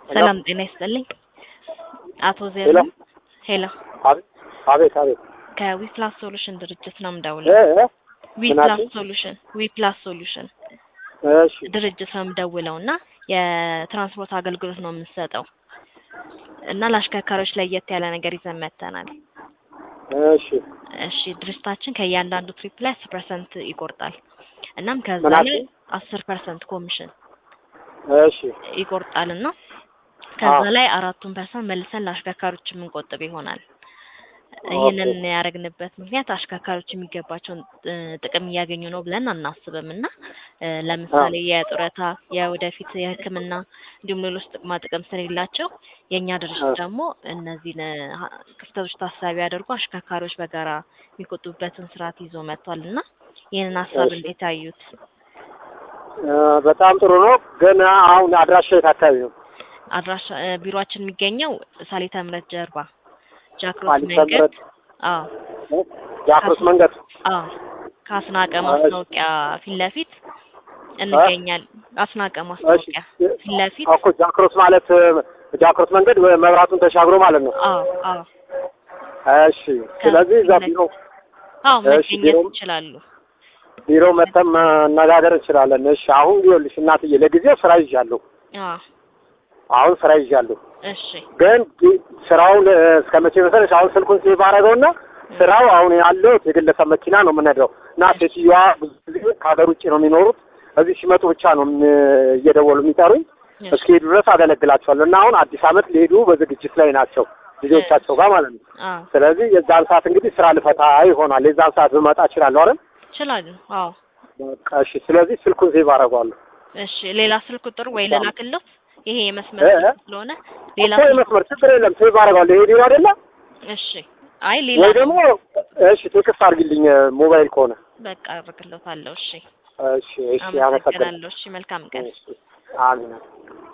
ሰላም ጤና ይስጥልኝ። አቶ ዜና ሄሎ ሄሎ፣ አቤት አቤት አቤት ከዊፕላስ ሶሉሽን ድርጅት ነው እ የምደውለው። እ ዊፕላስ ምናምን? ሶሉሽን ዊፕላስ ሶሉሽን እሺ ድርጅት ነው የምደውለው እና የትራንስፖርት አገልግሎት ነው የምንሰጠው እና ለአሽከርካሪዎች ለየት ያለ ነገር ይዘን መጥተናል። እሺ እሺ ድርጅታችን ከእያንዳንዱ ትሪፕ ላይ አስር ፐርሰንት ይቆርጣል። እናም ከዛ ምን ላይ አልሽኝ? አስር ፐርሰንት ኮሚሽን እሺ ይቆርጣል እና ከዛ አዎ። ላይ አራቱን ፐርሰንት መልሰን ለአሽከርካሪዎች የምንቆጥብ ይሆናል። ኦኬ። ይህንን ያደረግንበት ምክንያት አሽከርካሪዎች የሚገባቸውን እ, ጥቅም እያገኙ ነው ብለን አናስብም እና እ, ለምሳሌ የጡረታ፣ የወደፊት የሕክምና እንዲሁም ሌሎች ጥቅማ ጥቅም ስለሌላቸው የእኛ ድርጅት አዎ። ደግሞ እነዚህን እ, ሀ- ክፍተቶች ታሳቢ አድርጎ አሽከርካሪዎች በጋራ የሚቆጡበትን ስርዓት ይዞ መጥቷል እና ይህንን ሀሳብ እሺ። እንዴት አዩት? እ፣ በጣም ጥሩ ነው። ግን አሁን አድራሻ የት አካባቢ ነው? አድራሻ እ፣ ቢሮአችን የሚገኘው ሳሊተ ምሕረት ጀርባ ጃክሮስ ሳሊተ መንገድ ምሕረት አዎ እ? ጃክሮስ መንገድ አዎ ከአስናቀ እሺ። ማስታወቂያ ፊት ለፊት እንገኛለን። አስናቀ እሺ ማስታወቂያ ፊት ለፊት እኮ ጃክሮስ ማለት እ፣ ጃክሮስ መንገድ ወ- መብራቱን ተሻግሮ ማለት ነው። አዎ አዎ እሺ ስለዚህ እዛ ከፊት ቢሮ አዎ እሺ መገኘት ቢሮ ይችላሉ። ቢሮ መተን መነጋገር እንችላለን። እሺ አሁን ይኸውልሽ እናትዬ ለጊዜው ስራ ይዣለሁ። አዎ አሁን ስራ ይዣለሁ እሺ ግን ጊ- ስራውን እ፣ እስከ መቼ መሰለሽ አሁን ስልኩን ሴቭ አደረገውና ስራው አሁን ያለው የግለሰብ መኪና ነው የምነዳው እና ሴትዮዋ ብዙ ጊዜ ከሀገር ውጭ ነው የሚኖሩት። እዚህ ሲመጡ ብቻ ነው እም- እየደወሉ የሚጠሩኝ። እሺ እስኪሄዱ ድረስ አገለግላቸዋለሁ እና አሁን አዲስ ዓመት ሊሄዱ በዝግጅት ላይ ናቸው ልጆቻቸው ጋር ማለት ነው። አዎ ስለዚህ የዛን ሰዓት እንግዲህ ስራ ልፈታ ይሆናል። የዛን ሰዓት ብመጣ እችላለሁ አይደል? ይችላሉ። አዎ በቃ እሺ። ስለዚህ ስልኩን ሴቭ አደርገዋለሁ። እሺ ሌላ ስልክ ቁጥር ወይ በጣም- ልላክልዎት? ይሄ የመስመር እ? ስልክ ስለሆነ ሌላ እኮ ስልክ የመስመር ችግር የለም ሴቭ አደርገዋለሁ። ይሄ ቢሮ አይደለ እሺ አይ ሌላ ወይ ደግሞ እሺ ቴክስት አድርጊልኝ ሞባይል ከሆነ በቃ አድርግልዎታለሁ። እሺ እሺ እሺ አመሰግናለሁ አመሰግናለሁ። እሺ መልካም ቀን። እሺ አሜን